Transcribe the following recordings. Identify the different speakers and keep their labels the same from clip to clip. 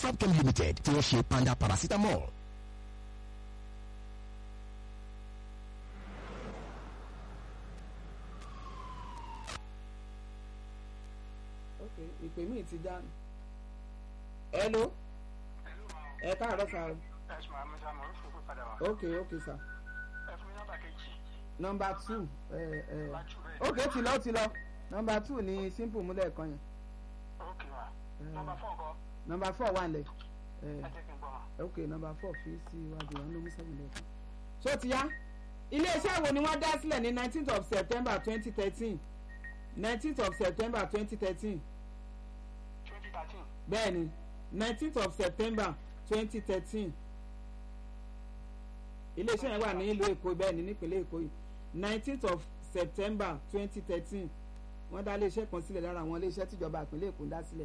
Speaker 1: Topcam Limited tí wọ́n ṣe panda paracetamol.
Speaker 2: ok ìpè mí ti já hello ẹ káàárọ̀ sá o
Speaker 3: ẹ̀sùn àmì sàmù ń fòkó padà wá.
Speaker 2: ok ok sá
Speaker 3: ẹ fún mi nọ́mbà kejì.
Speaker 2: nọmba two ẹ ẹ
Speaker 3: Nọ́mbà two bẹ́ẹ̀.
Speaker 2: ok ti lọ ti lọ nọmba two ni simple múlẹ̀ kan yẹn
Speaker 3: ok ma. nọ́mbà fọ́ nǹkan.
Speaker 2: nọmba four wà nílẹ̀ ẹ
Speaker 3: ẹ jẹ́ kí n gbọ́ ma.
Speaker 2: ok nọmba four fi sí iwájú wa ló mú seven lẹ́ẹ̀kan. so ti yá iléeṣẹ́ wo ni wọ́n dá sílẹ̀ ní nineteenth of september twenty thirteen nineteenth of september twenty thirteen
Speaker 3: twenty thirteen.
Speaker 2: bẹ́ẹ̀ni nineteenth of september twenty thirteen iléeṣẹ́ yẹn wà ní ìlú èkó bẹ́ẹ̀ni nípínlẹ̀ èkó yìí nineteenth of september twenty thirteen wọ́n dá iléeṣẹ́ kan sílẹ̀ lára àwọn iléeṣẹ́ tíjọba ìpínlẹ̀ èkó dá sílẹ̀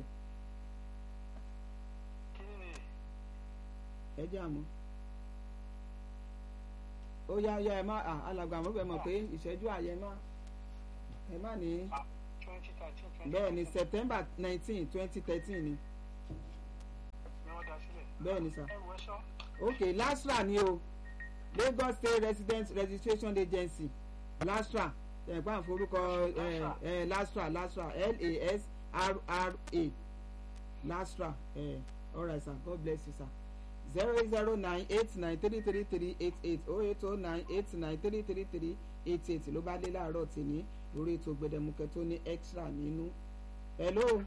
Speaker 3: kí ni
Speaker 2: ẹ jẹ́ àmọ́ ó yá yá ẹ má à, alàgbà àmọ́ bẹ́ẹ̀ mọ̀ pé ìṣẹ́jú àyẹ má ẹ má ní
Speaker 3: twenty thirteen twenty
Speaker 2: bẹ́ẹ̀ni september nineteen twenty thirteen ni
Speaker 3: ni wọ́n dá sílẹ̀.
Speaker 2: bẹ́ẹ̀ni sà.
Speaker 3: ẹ wọ ẹ sọ.
Speaker 2: ok lastra ni o lagos state resident registration agency lastra ẹ̀pá àforúkọ ẹ̀ ẹ̀ lastra lastra l-a-s-r-r-a lastra ẹ̀ alright sir god bless you sir zero eight zero nine eight nine three three three eight eight oh eight oh nine eight nine three three three eight eight ló bá dé láàárọ̀ tèmi lórí ètò gbẹdẹmukẹ tó ní extra nínú hello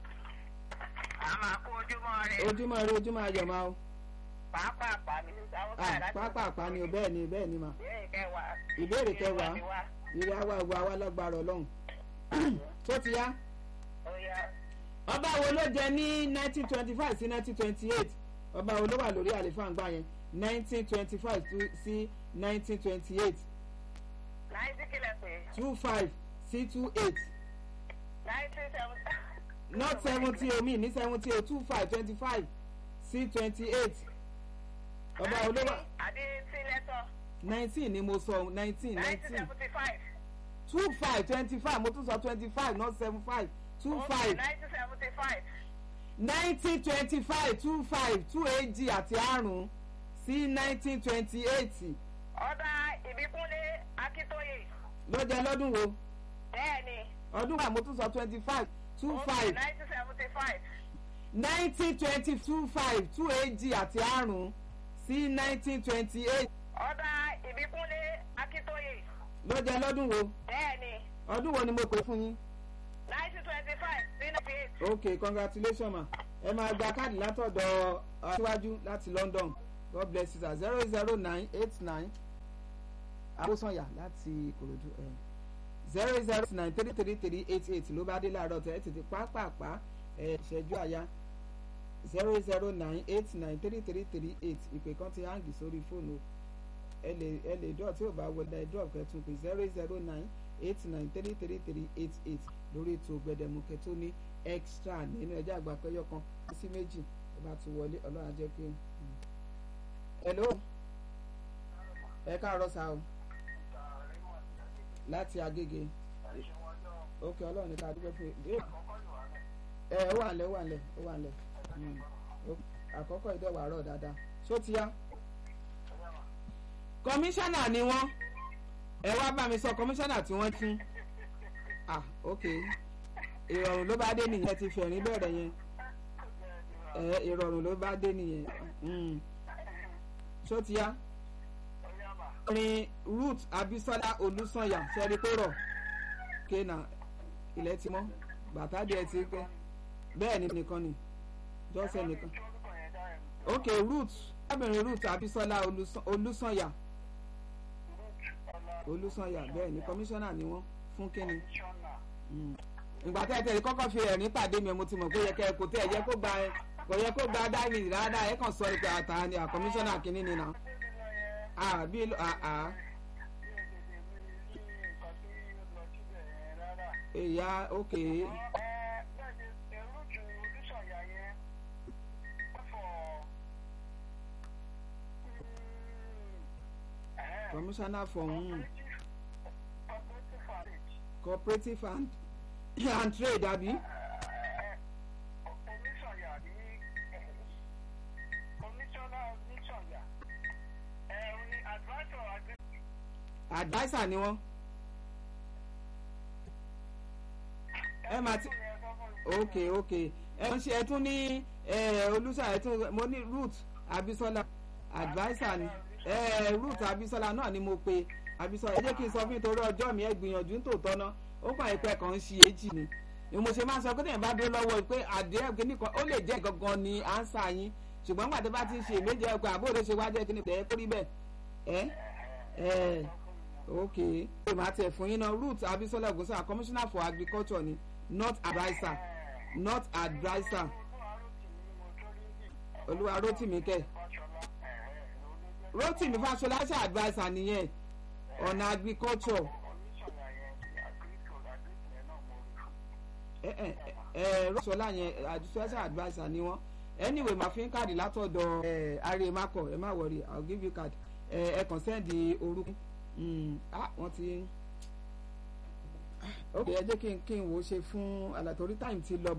Speaker 4: a máa kó ojúmọ́ rẹ̀
Speaker 2: ojúmọ́ ire ojúmọ́ ayọ̀ máa o
Speaker 4: pàápàá pàmí àwọn
Speaker 2: ah pápá ni o bẹ́ẹ̀ ni bẹ́ẹ̀ ni mà.
Speaker 4: ìbéèrè kẹwàá
Speaker 2: ìbéèrè kẹwàá
Speaker 4: ni wá
Speaker 2: ìrẹ awa ìwà awa lágbára ọlọ́run tó ti yá
Speaker 4: ó yá
Speaker 2: ọba wo ló jẹ ní nineteen twenty five sí nineteen twenty eight ọba wo ló wà lórí àlefa ńgbà yẹn nineteen twenty five sí nineteen twenty eight
Speaker 4: náìtì kílẹ̀ pé
Speaker 2: two five sí two eight
Speaker 4: náìtì seventy.
Speaker 2: not seventy omi ní seventy o two five twenty five sí twenty eight ọba wo ló wà
Speaker 4: àdé tí lẹ́tọ̀
Speaker 2: nineteen ni mo sọ nineteen
Speaker 4: náìtì
Speaker 2: nineteen
Speaker 4: seventy five.
Speaker 2: two five twenty five mo tún sọ twenty five not seven five two five.
Speaker 4: náìtì seventy five.
Speaker 2: nineteen twenty five two five two èjì àti àrún sí nineteen twenty eight
Speaker 4: ọ̀dà ìbíkúnlé akíntóye
Speaker 2: ló jẹ lọ́dún wo
Speaker 4: bẹ́ẹ̀ ni
Speaker 2: ọdún wa mo tún sọ twenty five two five
Speaker 4: náìtì seventy five.
Speaker 2: nineteen twenty two five two èjì àti àrún sí nineteen twenty eight
Speaker 4: ọ̀dà ìbíkúnlé akíntóye
Speaker 2: ló jẹ lọ́dún wo
Speaker 4: bẹ́ẹ̀ ni
Speaker 2: ọdún wo ni mo pè fún yín
Speaker 4: náìtì twenty five sí ninety eight.
Speaker 2: ok congratulations ma ẹ máa gba káàdì látọ̀dọ̀ aṣíwájú láti london god bless you sir zero zero nine eight nine abosanya láti ìkòròdú ẹ zero zero nine three three three eight eight ló bá dé láàárọ̀ tẹ̀ ẹ́ tètè pápápá ẹ ìṣẹ́jú àyá zero zero nine eight nine three three three eight ìpè kan ti hangi sórí fóònù ẹ lè ẹ lè dọ̀ tí ò bá wọlé ẹ drop kẹtùn pé zero zero nine eight nine three three three eight eight lórí ètò gbẹdẹmukẹ tó ní extra nínú ẹjẹ àgbà pẹyọ kan sí méjì tó bá ti wọlé ọlọ́run á jẹ́ pé. hello ẹ káàárọ̀ sá o láti agége ok ọlọ́run ní ká dúpẹ́ fún ẹ ẹ ó wà lẹ̀ ó wà lẹ̀ ó wà lẹ̀ Mm. Ó- àkọ́kọ́ ìdẹ́wà rọ̀ dáadáa ṣó ti yá. kọmíṣánná ni wọ́n ẹ wá bá mi sọ kọmíṣánná tí wọ́n tún ah ok ìrọ̀rùn ló bá dé nìyẹn ti fẹ̀rín bẹ̀rẹ̀ yẹn ẹ ìrọ̀rùn ló bá dé nìyẹn Mm. ṣó ti yá orin ruth abisola olùsànyà sẹ́rí kó rọ̀ kéènà ilẹ̀ ti mọ́ bàtà díẹ̀ ti pẹ́ bẹ́ẹ̀ ni nìkan ni jọ́sẹ̀ nìkan ok ruth arábìnrin ruth abisola Olùsàn- olùsànyà olùsànyà bẹ́ẹ̀ ni kọmíṣánná ni wọ́n fún kínní Mm. ìgbà tẹ́ ẹ tẹ̀lé kọ́kọ́ fi ẹ̀rín pàdé mi mo ti mọ̀ pé yẹ kẹ́ ẹ kò tẹ́ ẹ yẹ kó gba ẹ kò yẹ kó gba dáìmì rárá ẹ kàn sọ ẹ pé àtà ni àkọmíṣánná kínní ni nà á bí àá èyà ok kọmíṣánná for um, cooperative and and trade àbí adviser ni wọ́n ẹ máa ti ok ok ẹ ń ṣe ẹ tún ní olùsà ẹ tún mo ní root abisola adviser ni ẹ root abisola náà ni mo pe abisola ẹ jẹ́ kí n sọ fún yín torí ọjọ́ mi ẹ gbìyànjú ní tòótọ́ náà ó kàn ìpẹ́ kan ń ṣe èjì ni ni mo ṣe máa sọ pé tẹ̀yìn bá dúró lọ́wọ́ pé àdéhùn kìíní kan ó lè jẹ́ gangan ni ánsà yín ṣùgbọ́n nígbà tó bá ti ń ṣe méje ẹ pé àbúrò ṣe wá jẹ́ kìíní tẹ̀ ẹ́ kórí bẹ́ẹ̀ ẹ́ ẹ́ ok ṣe máa tẹ̀ fún yín náà root abisola ogunsa commissioner for agriculture ni not adviser not adviser olúwa rotimi kẹ rotimi fasola ṣe adviser nìyẹn ọ̀nà agriculture. ẹ ẹ ẹ rọ́ṣọ́lá yẹn special adviser ni wọ́n anyway màá fi ń káàdì látọ̀dọ̀ ẹ ààrẹ makọ ẹ má wọrí i will give you card ẹ ẹ kàn sẹ́ndì orúkú ah wọ́n ti ok ẹ jẹ́ kí n kí n wò ó ṣe fún àlàtòrí time ti lọ.